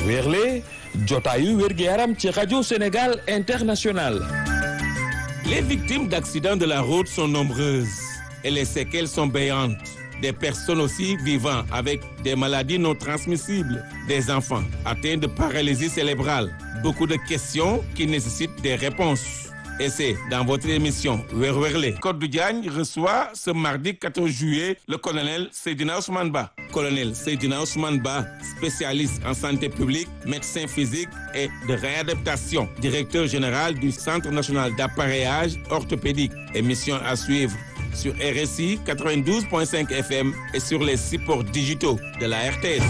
wéerle jotaayu wér-gu-yaram ci rajo Sénégal International Les victimes d'accidents de la route sont nombreuses et les séquelles sont béantes. Des personnes aussi vivant avec des maladies non transmissibles, des enfants atteints de paralysie cérébrale. Beaucoup de questions qui nécessitent des réponses. Et c'est dans votre émission Werwerle. Code Diagne reçoit ce mardi 14 juillet le colonel Seydina Ousmane Ba. Colonel Seydina Ousmane Ba, spécialiste en santé publique, médecin physique et de réadaptation, directeur général du Centre national d'appareillage orthopédique. Émission à suivre sur RSI 92.5 FM et sur les supports digitaux de la RTS.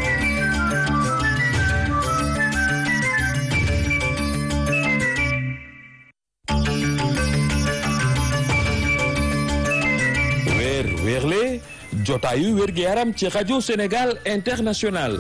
weer weerle jotaayu wér-gu-yaram ci rajo Sénégal International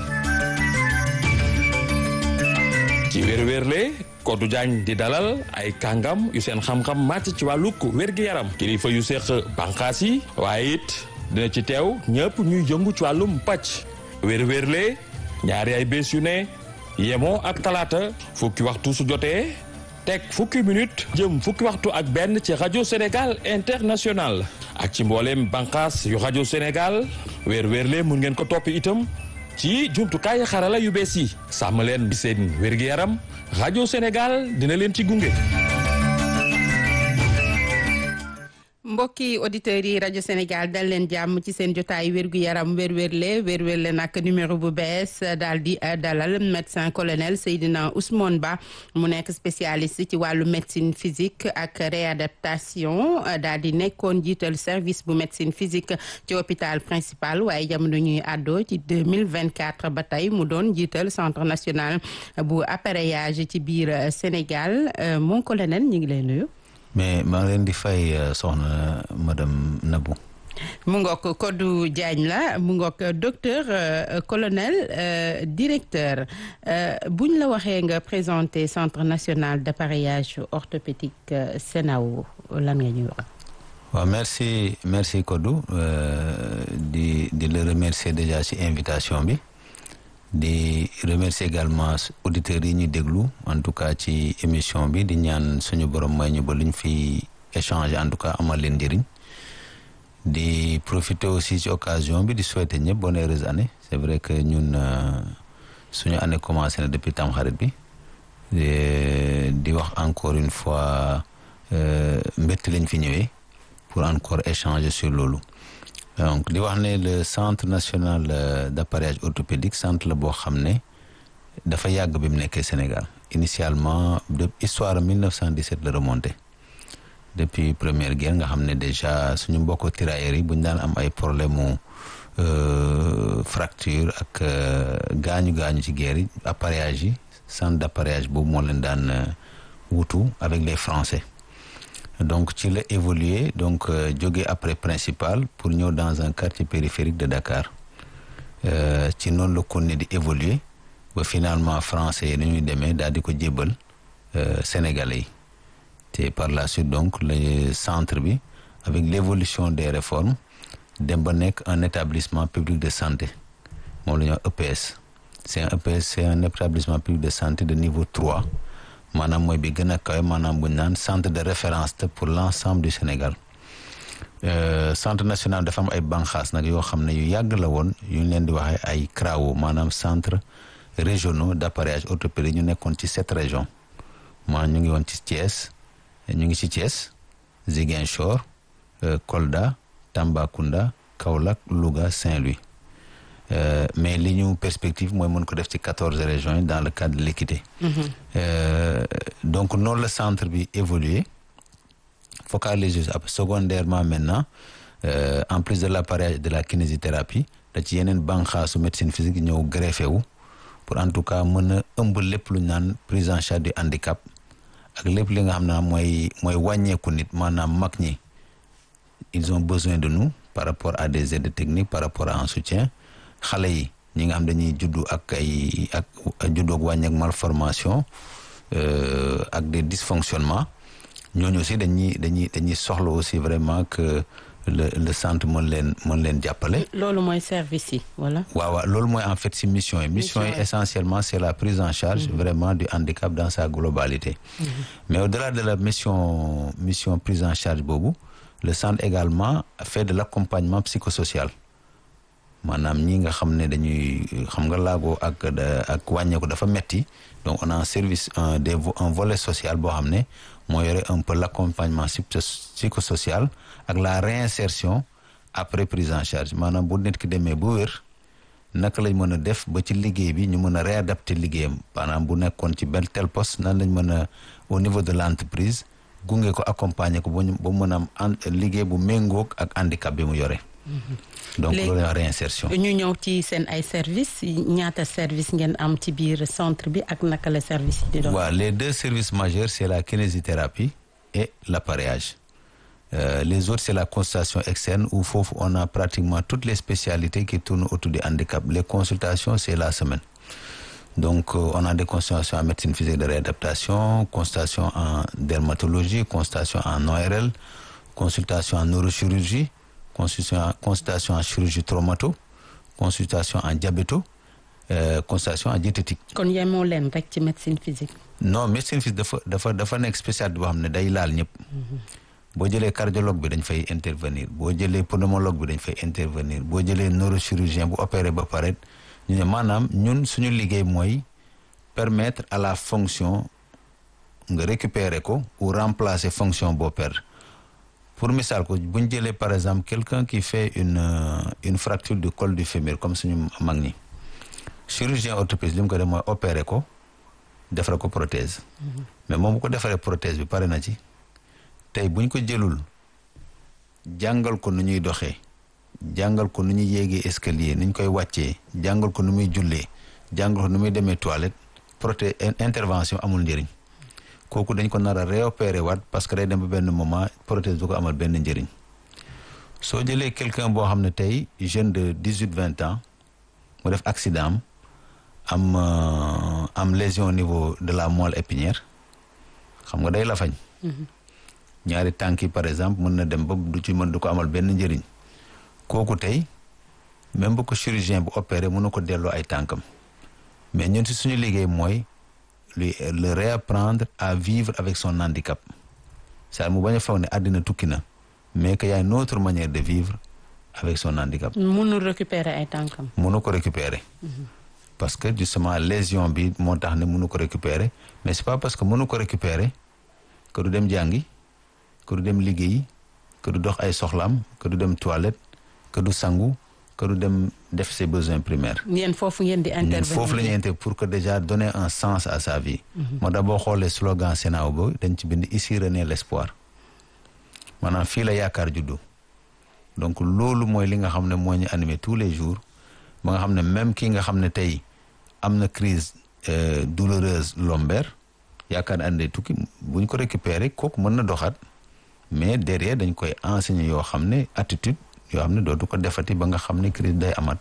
ci weer weerle Kodou Diagne di dalal ay kàngam yu seen xam-xam màcc ci wàllug wér-gu-yaram kilifa yu seq bànqaas yi waaye it dina ci teew ñëpp ñuy yëngu ci wàllum pàcc weer weerle ñaari ay bés yu ne yemoo ak talaata fukki waxtu su jotee teg fukki minute jëm fukki waxtu ak benn ci rajo Sénégal International ak ci mbooleem bànqaas yu rajo Sénégal weer weerle mun ngeen ko topp itam ci jumtukaay xarala yu bees yi sàmm leen seen wér-gu-yaram rajo Sénégal dina leen ci gunge. mbokki auditeurs yi rajo Sénégal dal leen jàmm ci seen jotaay wérgu yaram wérwérle wérwérle nag numéro bu bees daal di dalal médecin colonel Seydina Ousmane Ba mu nekk spécialiste ci wàllu médecine physique ak réadaptation daal di nekkoon jiital service bu médecine physique ci hôpital principal waaye jamono ñuy àddoo ci 2024 ba tey mu doon jiital centre national bu appareillage ci biir Sénégal mon colonel ñu ngi lay nuyu. mais maa ngi leen di fay soxna madame Nabou. mu ngoog Kodou Diagne la mu ngoog docteur euh, colonel euh, directeur buñ la waxee nga présenté centre national d'appareillage orthopédique CNAO lan nga ñuy wax. waaw merci merci Kodou di di le remercier déjà ci invitation bi. di remercier également auditeurs yi ñu déglu en tout cas ci émission bi di ñaan suñu borom may ñu ba luñ fi échanger en tout cas amal leen njëriñ di profiter aussi ci occasion bi di souhaiter ñëpp bonne heureuse année c'est vrai que ñun suñu année commencé na depuis tamxarit bi di wax encore une fois mbett lañ fi ñëwee pour encore échanger sur loolu donc di wax ne le centre national d'appareillage orthopédique centre la boo xam ne dafa yàgg bi mu nekkee Sénégal initialement de histoire 1917 la remonté depuis première guerre nga xam ne déjà suñu mbokku tirailleurs yi bu ñu daan am ay problème mu fracture ak gaañu gaañu ci guerre yi appareillage yi centre d'appareillage boobu moo leen daan wutu avec les Français. donc ci la évolué donc jóge après principal pour ñëw dans un quartier périphérique de Dakar ci noonu la kon ne di évoluer ba finalement français yi dañuy demee daal di ko jébbal sénégalais yi te par la suite donc le centre bi avec l'évolution des réformes dem ba nekk un établissement public de santé moom la ñuy wax EPS c'est un EPS c'est un établissement public de santé de niveau 3 maanaam mooy bi gën a kawe maanaam bu ñu naan centre de référence te pour l'ensemble du Sénégal centre national dafa am ay banqaas nag yoo xam ne yu yàgg la woon yu ñu leen di waxee ay CRAO maanaam centre régionaux d'appareillage orthopédique ñu nekkoon ci sept régions maanaam ñu ngi woon ci Thiès ñu ngi ci Thiès Ziguinchor Kolda Tambacounda Kaolack Louga Saint-Louis Euh, mais li ñu perspective mooy mën ko def ci quatorze régions yi dans le cadre de l'équité mm -hmm. euh, donc noonu la centre bi évolué focaliser secondairement maintenant euh, en plus de l'appareillage de la kinésithérapie da ci yeneen banqaasu médecine physique ñëw greffé wu pour en tout cas mën a ëmb lépp lu ñu naan prise en charge du handicap ak lépp li nga xam ne mooy mooy wàññeeku nit maanaam mag ñi ils ont besoin de nous par rapport à des aides techniques par rapport à un soutien xale yi ñi nga xam dañuy juddu ak ay ak juddu ak wàññi ak malformation ak des dysfonctionnements ñooñu aussi dañuy dañuy dañuy soxla aussi vraiment que le le centre mën leen mën leen jàppale. loolu mooy service yi wala. waaw waaw loolu mooy en fait si mission yi. mission yi essentiellement c'est la prise en charge vraiment du handicap dans sa globalité. mais au-delà de la mission mission prise en charge boobu le centre également fait de l'accompagnement psychosocial. maanaam ñi nga xam ne dañuy xam nga laago ak ak wàññeeku dafa metti donc on a un service un des un volet social boo xam ne moo yore un peu l'accompagnement psychosocial ak la réinsertion après prise en charge maanaam bu nit ki demee bu wér naka lañ mën a def ba ci liggéey bi ñu mën a réadapter liggéeyam maanaam bu nekkoon ci benn tel poste nan lañ mën a au niveau de l'entreprise gunge ko accompagner ko ba ñu ba mën a am liggéey bu méngoog ak handicap bi mu yore. donc loolu la réinsertion. ñu ñëw ci seen ay services ñaata service ngeen am ci biir centre bi ak naka la service yi di doon. waaw les deux services majeurs c'est la kinésithérapie et l'appareillage euh, les autres c'est la consultation externe où foofu on a pratiquement toutes les spécialités qui tournent autour du handicap les consultations c'est la semaine donc euh, on a des consultations en médecine physique de réadaptation consultation en dermatologie consultation en ORL consultation en neurochirurgie consultation consultation en chirurgie traumato consultation en diabéto euh, consultation en diététique. kon yemoo leen rek ci médecine physique. non médecine physique dafa dafa dafa nekk spécialité boo xam ne day laal ñëpp. boo jëlee cardiologue bi dañ fay intervenir boo jëlee pneumologue bi dañ fay intervenir boo jëlee neurochirurgien bu opéré ba pare ñu ne maanaam ñun suñu liggéey mooy permettre à la fonction nga récupérer ko ou remplacer fonction boo perdre. pour misaal ko bu ñu jëlee par exemple quelqu'un qui fait une une fracture du col du fémur comme suñu mag ñi chirurgien orthopédiste li mu ko def mooy opérer ko defal ko prothèse mais moom bu ko defaree prothèse bi pare na ci tey bu ñu ko jëlul jàngal ko nu ñuy doxee jàngal ko nu ñuy yéegee escalier nu ñu koy wàccee jàngal ko nu muy jullee jàngal ko nu muy demee toilette prothèse intervention amul njëriñ kooku dañ ko nar a réopérer waat parce que day dem ba benn moment prothèse du ko amal benn njëriñ soo jëlee quelqu'un boo xam ne tey jeune de dix huit vingt ans mu def accident am am am lésion au niveau de la moelle épinière xam nga day lafañ ñaari tànk yi par exemple mën na dem ba du ci mën du ko amal benn njëriñ kooku tey même bu ko chirurgien bu opéré mën na ko delloo ay tànkam mais ñun si suñu liggéey mooy lui le réapprendre à vivre avec son handicap c'est mu bañ a foog ne àddina tukki na mais que y a une autre manière de vivre avec son handicap. mënul récupérer ay tànkam. mënu ko récupérer. parce que justement lésion bi moo tax ne mënu ko récupérer mais c'est pas parce que mënu ko récupérer que du dem jàngi que du dem liggéeyi que du dox ay soxlaam que du dem toilette que du sangu que du dem def ses besoins primaires. yéen foofu ngeen di intervenir foofu la ñuy intervenir pour que déjà donner un sens à sa vie. moo tax boo xoolee slogan Sénat ba dañ ci bind ici renaît l'espoir maanaam fii la yaakaar juddu donc loolu mooy li nga xam ne moo ñu animé tous les jours ba nga xam ne même kii nga xam ne tey am na crise douloureuse lombaire yaakaar ne andee tukki bu ñu ko récupérer kooku mën na doxaat mais derrière dañ koy enseigner yoo xam ne attitude yoo xam ne dootu ko defati ba nga xam ne crise day amat.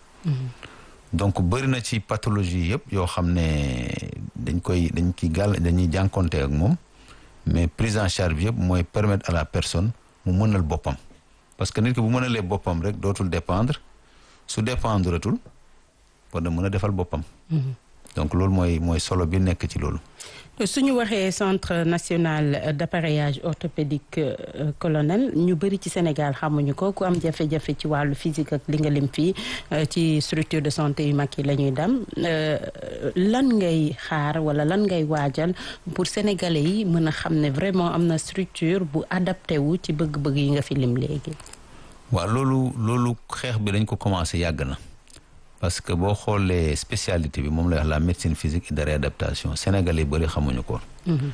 donc bëri na ci pathologie yëpp yoo xam ne dañ koy dañ ci gàll dañuy jànkonte ak moom mais prise en charge bi yëpp mooy permettre à la personne mu mënal boppam parce que nit ki bu mënalee boppam rek dootul dépendre su dépendre tul war na mën a defal boppam donc loolu mooy mooy solo bi nekk ci loolu suñu waxee centre national d'appareillage orthopédique colonel ñu bëri ci Sénégal xamuñu ko ku am jafe-jafe ci wàllu physique ak li nga lim fii ci structure de santé yu mag yi la ñuy dem lan ngay xaar wala lan ngay waajal pour sénégalais yi mën a xam ne vraiment am na structure bu adapté wu ci bëgg-bëgg yi nga fi lim léegi. waaw loolu loolu xeex bi dañ ko commencé yàgg na. parce que boo xoolee spécialité bi moom la wax la médecine physique et de réadaptation sénégalais bëri xamuñu ko.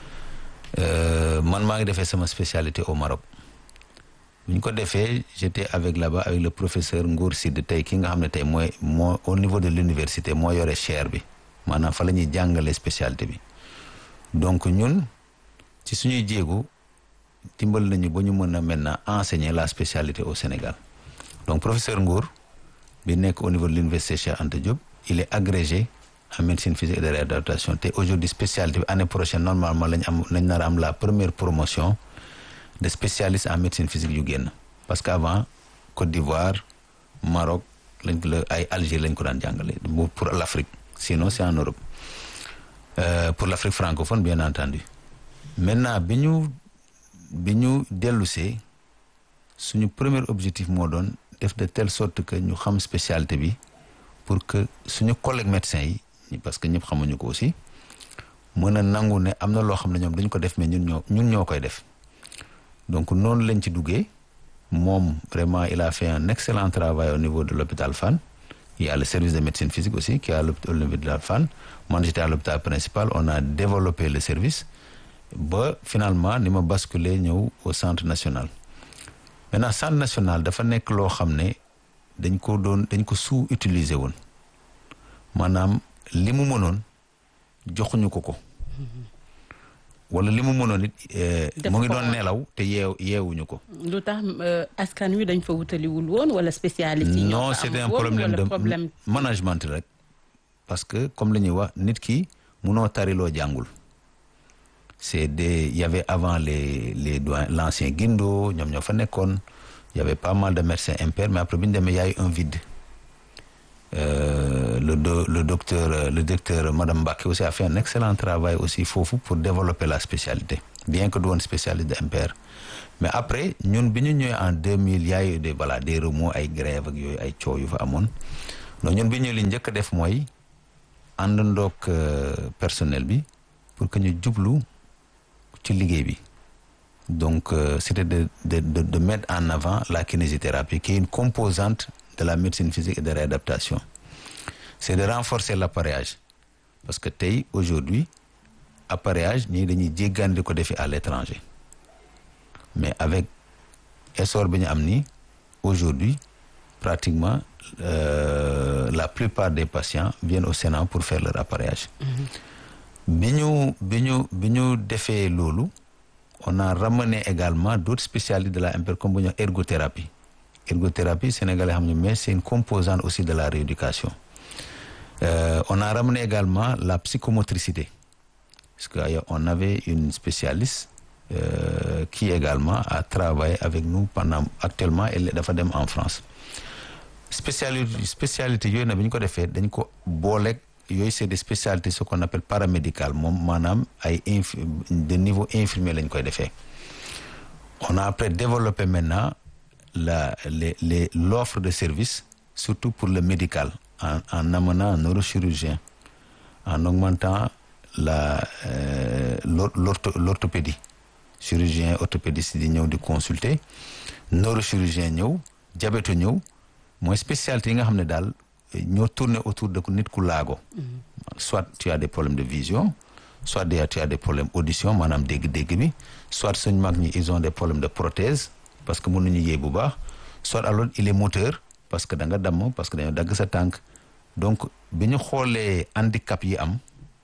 man maa ngi defee sama spécialité au Maroc. bu ñu ko defee j'étais avec là-bas avec le professeur Ngour Sid tey ki nga xam ne tey mooy moo au niveau de l'université moo yore chaire bi maanaam fa la ñuy jàngalee spécialité bi. donc ñun ci suñuy jéego dimbal nañu ba ñu mën a maintenant enseigner la spécialité au Sénégal donc professeur Ngour. bi nekk au niveau de l'université Cheikh Anta Diop il est agrégé en médecine physique et de réadaptation te aujourd'hui spécialité bi année prochaine normalement lañ am lañ nar a am la première promotion de spécialistes en médecine physique yu génn parce que avant Côte d'Ivoire Maroc lañ ko la ay Alger lañ ko daan jàngale pour l'Afrique sinon c'est en Europe euh, pour l'Afrique francophone bien entendu maintenant bi ñu bi ñu dellusee suñu premier objectif moo doon def de telle sorte que ñu xam spécialité bi pour que suñu collègue médecins yi parce que ñëpp xamuñu ko aussi mën a nangu ne am na loo xam ne ñoom dañ ko def mais ñun ñoo ñun ñoo koy def donc noonu lañ ci duggee moom vraiment il a fait un excellent travail au niveau de l'hôpital Fann il y a le service de médecine physique aussi qui est à l'hôpital Fann man j'étais à l'hôpital principal on a développé le service ba finalement ni ma basculé ñëw au centre national maintenant centre national dafa nekk loo xam ne dañ ko doon dañ ko sous-utiliser woon maanaam li mu mënoon joxuñu ko ko wala li mu mënoon it mu ngi doon nelaw te yeew yeewuñu ko lu tax askan wi dañ fa wutaliwul woon wala spécialiste yi non c'était un problème de problème management rek parce que comme la ñuy wax nit ki munoo tariloo jàngul c'est des il y avait avant les les doyens l'ancien Guindo ñoom ñoo fa nekkoon il y avait pas mal de médecins impairs mais après bi ñu demee y a eu un vide Euh, le do, le docteur euh, le docteur madame Mbacké aussi a fait un excellent travail aussi foofu pour développer la spécialité bien que du woon spécialiste de MPR mais après ñun bi ñu ñëwee en 2000 y a eu des voilà des remous ay grève ak yooyu ay coow yu fa amoon donc ñun bi ñu li njëkk a def mooy àndandoog personnel bi pour que ñu jublu ci liggéey bi donc euh, c'était de, de de de mettre en avant la kinésithérapie qui est une composante de la médecine physique et de réadaptation c'est de renforcer l'appareillage parce que tey aujourd'hui appareillage ñii dañuy jéggaan di ko defi à l'étranger mais avec essor bi ñu am nii aujourd'hui pratiquement euh, la plupart des patients viennent au Sénat pour faire leur appareillage bi ñu bi ñu bi ñu defee loolu on a ramené également d'autres spécialistes de la MPR comme bu ñu ergothérapie ergothérapie sénégalais xam ne mais c'est une composante aussi de la rééducation euh, on a ramené également la psychomotricité parce que on avait une spécialiste euh, qui également a travaillé avec nous pendant actuellement elle dafa dem en France spécialité spécialité yooyu nag bi ñu ko defee dañ ko booleeg yooyu c'est des spécialités ce qu'on appelle paramédical moom maanaam ay inf de niveau infirmier lañ koy defee on a après développé maintenant la les les l'offre de service surtout pour le médical en en amenant un neurochirurgien en augmentant la euh, l'ortho l'orthopédie chirurgien orthopédiste di ñëw di consulter neurochirurgien ñëw diabète ñëw mooy spécialité yi nga xam ne daal ñoo tourner autour de nit ku laago soit tu as des problèmes de vision soit tu as des problèmes audition maanaam dégg-dégg bi soit suñ mag ñi ils ont des problèmes de prothèse parce que mënuñu yéey bu baax soit alors il est moteur parce que da nga damm parce que dañoo dagg sa tànk donc bi ñu xoolee handicap yi am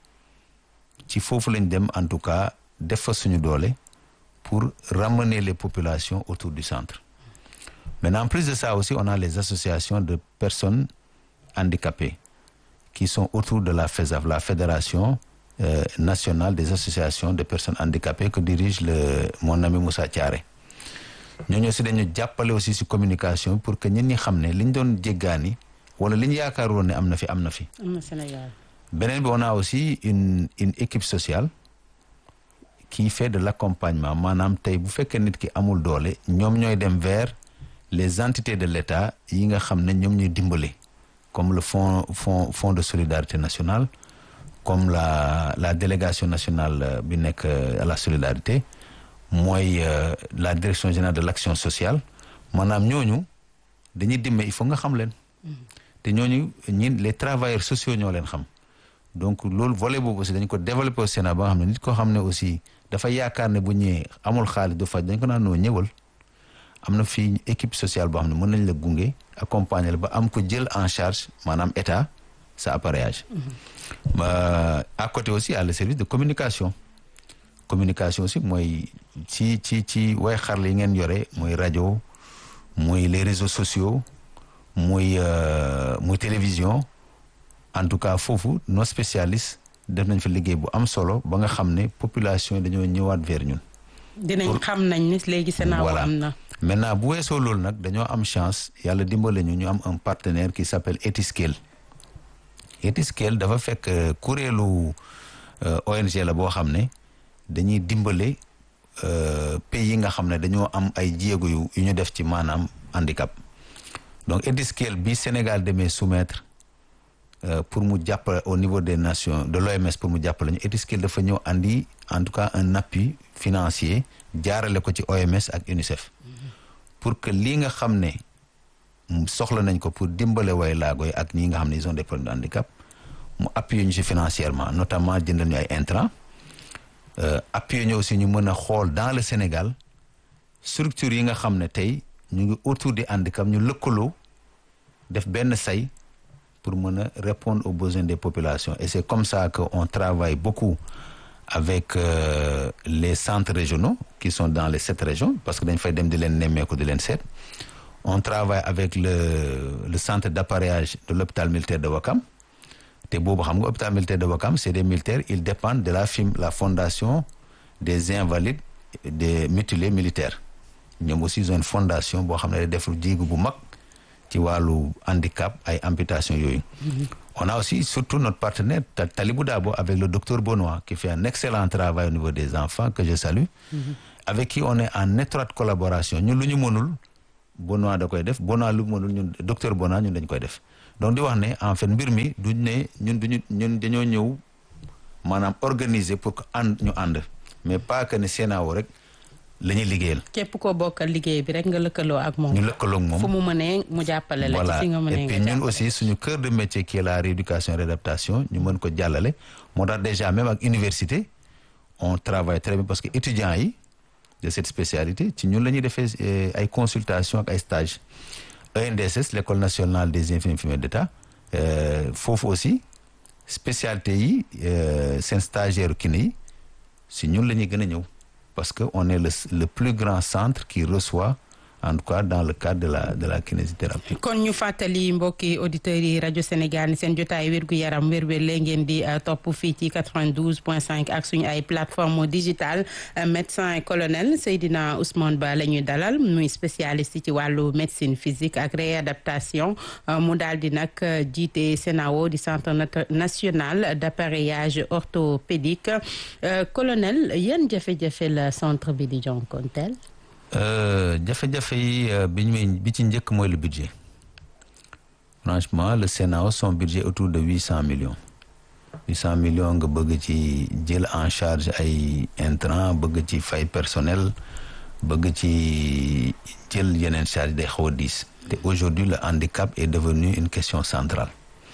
ci foofu lañ dem en tout cas def fa suñu doole pour ramener les populations autour du centre maintenant en plus de ça aussi on a les associations de personnes handicapées qui sont autour de la FESAF la fédération euh, nationale des associations de personnes handicapées que dirige le mon ami Moussa Thiaré ñooñu aussi dañu jàppale aussi ci communication pour que ñun ñi xam ne li ñu doon jéggaani wala li ñu yaakaaroon ne am na fi am na fi. am na Sénégal. beneen bi on a aussi une une équipe sociale qui fait de l'accompagnement maanaam tey bu fekkee nit ki amul doole ñoom ñooy dem vers les entités de l'État yi nga xam ne ñoom ñuy dimbale comme le fonds fonds fonds de solidarité nationale comme la la délégation nationale bi nekk à la solidarité. mooy euh, la direction générale de l'action sociale maanaam ñooñu dañuy dimbali il faut nga xam leen te ñooñu ñin les travailleurs sociaux ñoo leen xam donc loolu volet boobu aussi dañ ko développer au Sénat ba nga xam ne nit koo xam ne aussi dafa yaakaar ne bu ñëwee amul xaalis du faj dañ ko naan noo ñëwal am na fii équipe sociale boo xam ne mën nañ la gunge accompagner la ba am ko jël en charge maanaam état sa appareillage mm -hmm. à côté aussi à le service de communication communication aussi mooy ci ci ci way xarala yi ngeen yore mooy rajo mooy les réseaux sociaux muy muy télévision en tout cas foofu nos spécialistes def nañ fa liggéey bu am solo ba nga xam ne population yi dañoo ñëwaat vers ñun dinañ xam nañ ni léegi Sénao voilà am na. maintenant bu weesoo loolu nag dañoo am chance yàlla dimbale ñu ñu am un partenaire qui s'appelle Etiskale Etiskale dafa fekk euh, kuréelu euh, ONG la boo xam ne dañuy dimbale euh, pays yi nga xam ne dañoo am ay jéego yu yu ñu def ci maanaam handicap donc Etiskale bi Sénégal demee soumettre euh, pour mu jàppale au niveau des nations de l'OMS pour mu jàppale ñu Etiskale dafa ñëw andi en tout cas un appui financier jaarale ko ci OMS ak UNICEF pour que lii nga xam ne mm, soxla nañ ko pour dimbale way laago yi ak ñi nga xam ne ils ont des problèmes de handicap mu appuyer ñu ci financièrement notamment jëndal ñu ay intrants euh, appuyer ñu aussi ñu mën a xool dans le Sénégal structure yi nga xam ne tey ñu ngi autour du handicap ñu lëkkaloo def benn say pour mën a répondre aux besoins des populations et c'est comme ça que on travaille beaucoup avec euh, les centres régionaux qui sont dans les sept régions parce que dañ fay dem di leen nemmeeku di leen seet on travaille avec le le centre d'appareillage de l'hôpital militaire de Ouakam te boobu xam nga hôpital militaire de Ouakam c'est des militaires ils dépendent de la FIM la fondation des invalides des mutilés militaires ñoom aussi ils ont une fondation boo xam ne day def jéego bu mag ci wàllu handicap ay amputation yooyu on a aussi surtout notre partenaire Ta- Talibou Dabo avec le docteur Benoît qui fait un excellent travail au niveau des enfants que je salue avec qui on est en étroite collaboration ñun lu ñu mënul Benoît da koy def Benoît lu mu mënul ñun docteur Benoît ñun dañ koy def donc di wax ne en fait mbir mi duñ ne ñun duñu ñun dañoo ñëw maanaam organiser pour que ànd ñu ànd mais pas que ne CNAO rek la ñuy liggéeyal képp koo bokkal liggéey bi rek nga lëkkaloo ak moom. ñu lëkkaloog moom fu mu mënee mu jàppale la. voilà ci fi nga mënee et puis nga ñun jàppale. aussi suñu cœur de métier qui est la rééducation et réadaptation ñu mën ko jàllale moo tax déjà même ak université on travaille très bien parce que étudiants yi de cette spécialité ci ñun la ñuy defee eh, ay consultation ak ay stages ENDSS l'école nationale des infirmiers infirmières d'État euh, foofu aussi spécialité yi euh, seen stagiaire kiné yi si ñun la ñuy gën a ñëw parce que on est le le plus grand centre qui reçoit en tout cas dans le cadre de la de la kinésithérapie. kon ñu fàttali mbokki auditeurs yi rajo Sénégal ni seen jotaay wérgu yaram wér-wér la ngeen di uh, topp fii ci 92.5 ak suñu ay plateforme digitale uh, médecin colonel Seydina Ousmane Ba la ñuy dalal muy spécialiste ci wàllu médecine physique ak réadaptation uh, mu daal di nag jiite CNAO di centre national d'appareillage orthopédique colonel yan jafe-jafe la centre bi di jonkonteel jafe-jafe yi bi ñu bi ci njëkk mooy le budget franchement le CNAO son budget autour de huit cent millions huit cent millions nga bëgg ci jël en charge ay intrants bëgg ci fay personnel bëgg ci jël yeneen charge day xaw a diis te aujourd'hui le handicap est devenu une question centrale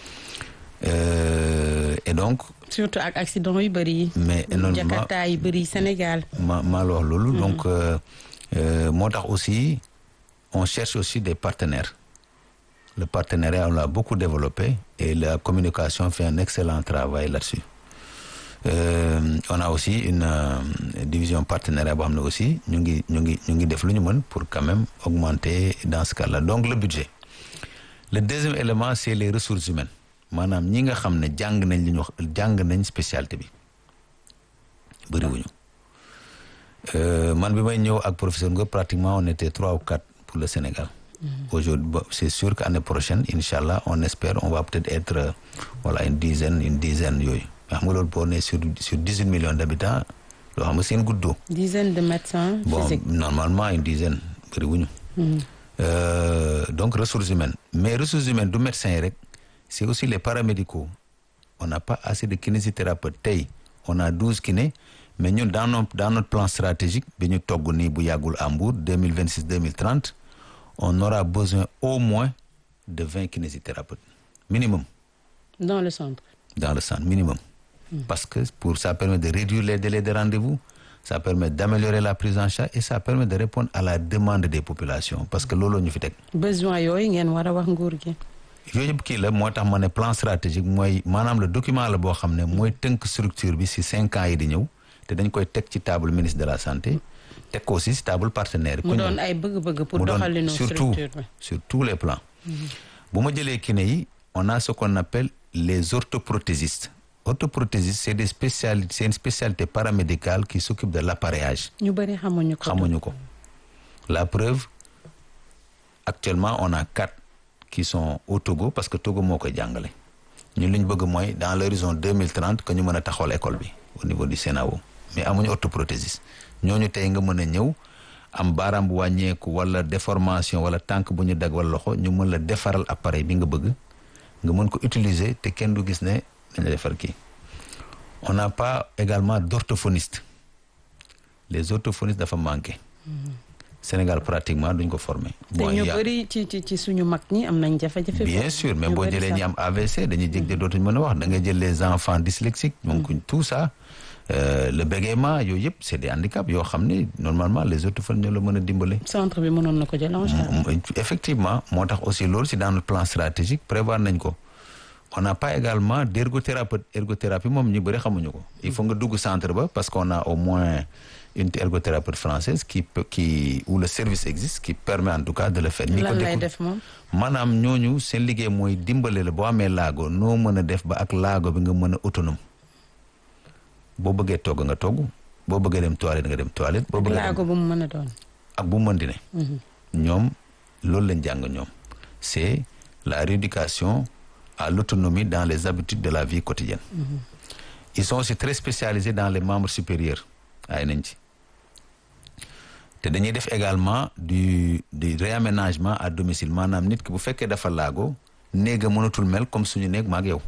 euh, et donc surtout ak accident yu bëri yi mais énormément jakarta yu bëri Sénégal ma maa la wax loolu donc euh, Euh, moo tax aussi on cherche aussi des partenaires le partenariat on l'a beaucoup développé et la communication fait un excellent travail là-dessus euh, on a aussi une euh, division partenariat boo xam ne aussi ñu ngi ñu ngi ñu ngi def lu ñu mën pour quand même augmenter dans ce cas-là donc le budget le deuxième élément c'est les ressources humaines maanaam ñi nga xam ne jàng nañ li ñu wax jàng nañ spécialité bi bëriwuñu Euh, man bi may ñëw ak professeur nga pratiquement on était trois ou quatre pour le Sénégal. Mm -hmm. Aujourd'hui c'est sûr que année prochaine inchallah on espère on va peut-être être euh, voilà une dizaine une dizaine yooyu xam nga loolu boo nee sur sur dix-huit millions d'habitants loo xam nga seen guddoo. dizaine de médecins bon physiques. normalement une dizaine bëriwuñu. Mm -hmm. euh, donc ressources humaines mais ressources humaines du médecin yi rek c'est aussi les paramédicaux on n'a pas assez de kinésithérapeutes tey on a douze kinés. mais ñun dans notre dans notre plan stratégique bi ñu togg nii bu yàggul à Mbour deux mille vingt six deux mille trente on aura besoin au moins de vingt kinésithérapeutes minimum. dans le centre. dans le centre minimum. Mm. parce que pour ça permet de réduire les délais de rendez-vous ça permet d'améliorer la prise en charge et ça permet de répondre à la demande des populations parce que loolu ñu fi teg. besoin yooyu ngeen war a wax nguur gi. yooyu yëpp kii la moo tax ma ne plan stratégique mooy maanaam le document la boo xam ne mooy tënk structure bi ci cinq ans yi di ñëw. te dañ koy teg ci table ministre de la santé teg ko aussi ci table partenaire mu doon ay bëgg-bëgg pour doxalinu surtout sur tous les plans bu ma jëlee kiné yi on a ce qu'on appelle les orthoprothésistes orthoprothésiste c'est des spécialités c'est une spécialité paramédicale qui s'occupe de l'appareillage ñu bëri xamuñu ko. xamuñu ko la preuve actuellement on a quatre qui sont au Togo parce que Togo moo koy jàngale ñun li ñu bëgg mooy dans l'horizon 2030 que ñu mën a taxawal école bi au niveau du CENAO mais amuñu orthoprothésiste ñooñu tey nga mën a ñëw am baaraam bu wàññeeku wala déformation wala tànk bu ñu dag wala loxo ñu mën la defaral appareil bi nga bëgg nga mën ko utiliser te kenn du gis ne dañ la defar kii on n'a pas également d'orthophoniste les orthophonistes dafa manqué Sénégal pratiquement duñ ko former te ñu bëri ci ci ci suñu mag ñi am nañ jafe-jafe. bien sûr mais boo jëlee ñi am AVC dañuy jég de dootuñ mën a wax da ngay jël les enfants dyslexiques donc tout ça euh, le bégaiement yooyu yëpp c'est des handicaps yoo xam ne normalement les orthophonistes ñoo la mën a dimbale centre bi mënoon na ko jël en charge. effectivement moo tax aussi loolu si dans le plan stratégique prévoir nañ ko on n'a pas également d'ergothérapeute ergothérapie moom ñu bëri xamuñu ko il faut nga dugg centre ba parce qu'on a au moins une ergothérapeute française qui peut qui où le service existe qui permet en tout cas de le faire ñi ko lan lay décou- def moom. maanaam ñooñu seen liggéey mooy dimbale la boo amee laago noo mën a def ba ak laago bi nga mën a autonome boo bëggee togg nga togg boo bëggee dem toilette nga dem toilette boo bëggee dem laago bu mu mën a doon. ak bu mu mën di ne ñoom loolu lañ jàng ñoom c'est la rééducation à l'autonomie dans les habitudes de la vie quotidienne ils sont aussi très spécialisés dans les membres supérieurs ay nañ ci te dañuy def également du du réaménagement à domicile maanaam nit ki bu fekkee dafa laago néega mënatul mel comme suñu néeg maag yow